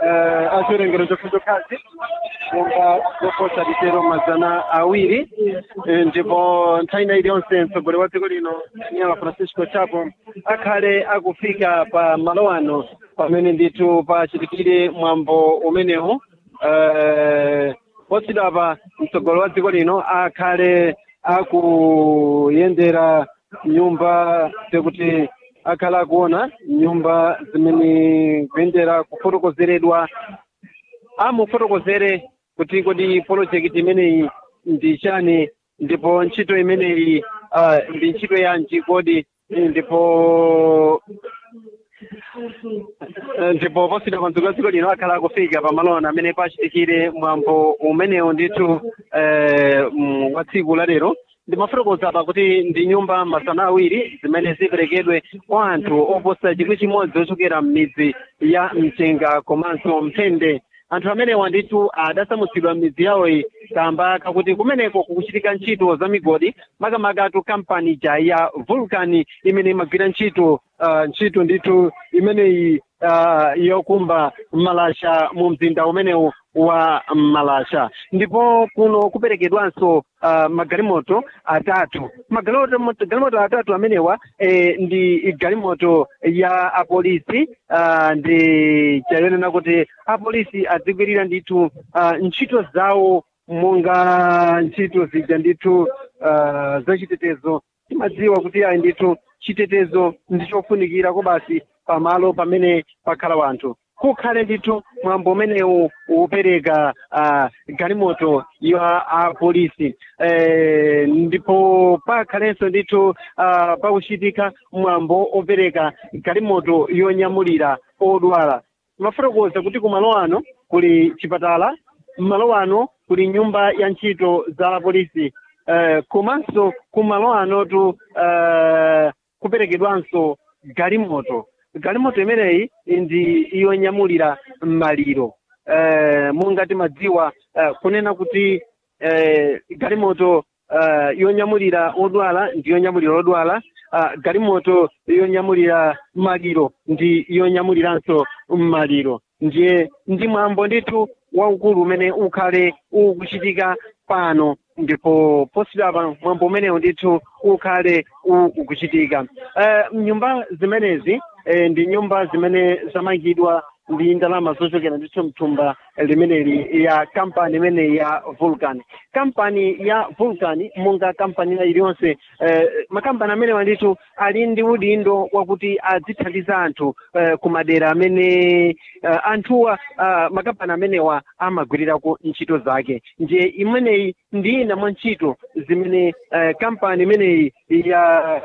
uh, achiwerengero chokhachokhasi monga zoposa litero mazana awiri Eh, ndipo nthawi ina iliyonse mtsogoleri wa dziko lino nyala francisco chapo akhale akufika pa malo ano pamene ndithu pachitikire mwambo umenewu eh, posidapa mtsogoleri wa dziko lino akhale akuyendera nyumba zekuti akhala akuona nyumba zimene kuyendera kufotokozeredwa amufotokozere kuti kodi project imeneyi ndi chani ndipo ntchito imeneyi uh, ndi ntchito yanji kodi ndipo Eh, ndipo posita pa mdziko la dziko lino akhala akufika pamalona amene pachitikire mwambo umenewu ndithu eh, mm, wa tsiku la lero ndimafotokoza apa kuti ndi nyumba masana awiri zimene ziperekedwe kwa anthu oposa chikwi chimodzi ochokera m'midzi ya mchenga komanso mphende anthu amenewa ndithu adasamutsidwa m'midzi yawoyi kamba kakuti kumeneko kukuchitika ntchito za migodi makamakatu kampani ija ya vulcan imene imagwira ntchito uh, ntchito ndithu imeneyi uh, yokumba malasha mu mzinda umenewu wa malasha ndipo kuno kuperekedwanso uh, magalimoto atatu magalimoto magalimoto atatu amenewa eh, ndi galimoto ya apolisi uh, ndi chayonena kuti apolisi adzigwirira ndithu uh, ntchito zawo monga ntchito zija ndithu uh, zachitetezo timadziwa kuti ayi ndithu chitetezo ndi chofunikira kobasi pamalo pamene pakhala wanthu kukhale ndithu mwambo umenewu upereka uh, galimoto ya apolisi eh, ndipo pakhalenso ndithu uh, pakuchitika mwambo opereka galimoto yonyamulira odwala mafotokoza kuti kumalo ano kuli chipatala mmalo ano kuli nyumba ya ntchito za apolisi uh, komanso kumalo anotu uh, kuperekedwanso galimoto galimoto imeneyi ndi yonyamulira maliro eh, monga timadziwa eh, kunena kuti eh, galimoto eh, yonyamulira odwala ndi yonyamulira odwala uh, galimoto yonyamulira maliro ndi yonyamuliranso maliro ndiye ndi mwambo ndithu waukulu umene ukhale ukuchitika pano ndipo posidapa mwambo umenewu ndithu ukhale ukuchitika uh, nyumba zimenezi eh, ndi nyumba zimene zamangidwa ndi ndalama zochokera ndithu mthumba limeneli ya kampani imeneyi ya vulcan kampani ya vulcan monga kampani ina iliyonse eh, makampani amenewa ndithu ali ndi udindo wakuti adzithandiza anthu eh, ku madera amene eh, anthuwa uh, makampani amenewa amagwirirako ntchito zake ndiye imeneyi ndi ina mwa ntchito zimene eh, kampani imeneyi ya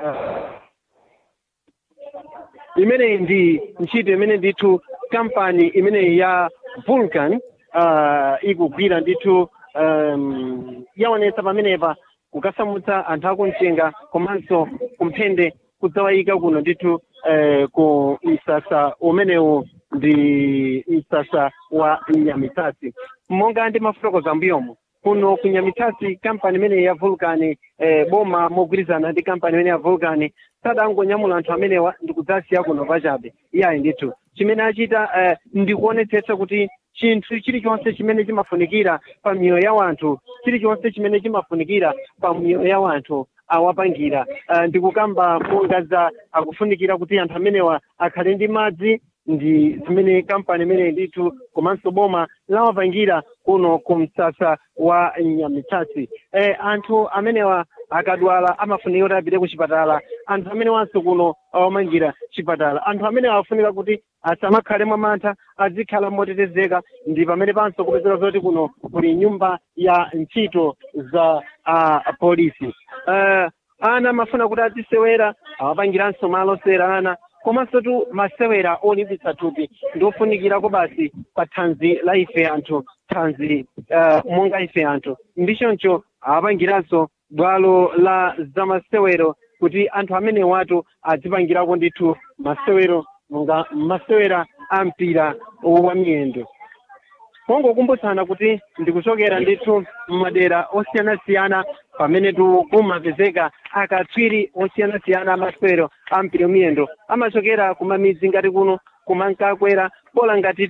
imeneyi ndi ntchito imene ndithu kampani imeneyi ya vulcan uh, ikugwira ndithu um, yaonetsa pamenepa kukasamutsa anthu akumchenga komanso kumphende kudzawayika kuno ndithu eh, ku msasa umenewu ndi msasa wa nyamitasi monga ndi mafotokoza mbuyomo kuno ku nyamitasi kampani imeneyi ya vulcan eh, boma mogwirizana ndi kampani imene ya vulcan sadangonyamula anthu amenewa ndikudzasiya kuno pachabe iyayi ndithu chimene achita eh, ndikuonetsetsa kuti chinthu chilichonse chimene chimafunikira pa miyoyo ya wanthu chilichonse chimene chimafunikira pa miyoyo ya wanthu awapangira uh, ndikukamba monga za akufunikira kuti anthu amenewa akhale ndi madzi ndi zimene kampani imeneyi ndithu komanso boma lawapangira kuno ku msasa wa nyamitasi eh, anthu amenewa akadwala amafunika kuti apite ku chipatala anthu amenewanso kuno awamangira chipatala anthu amenewa afunika kuti asamakhale mwamantha azikhala motetezeka ndi pamene panso kupezera zoti kuno kuli nyumba ya ntchito za uh, polisi uh, ana amafuna kuti azisewera awapangiranso malo osewera ana komanso tu masewera olimbitsa thupi ndi ofunikirako basi pa thanzi la ife anthu thanzi uh, monga ife anthu ndi choncho awapangiranso bwalo la zamasewero kuti anthu amene watu adzipangirako ndithu masewero monga masewera a mpira wa miyendo kungokumbutsana kuti ndikuchokera ndithu m'madera osiyanasiyana pamene kumapezeka akatswiri osiyanasiyana amasewero a mpira miyendo amachokera kumamidzi ngati kuno kumankakwera bola ngati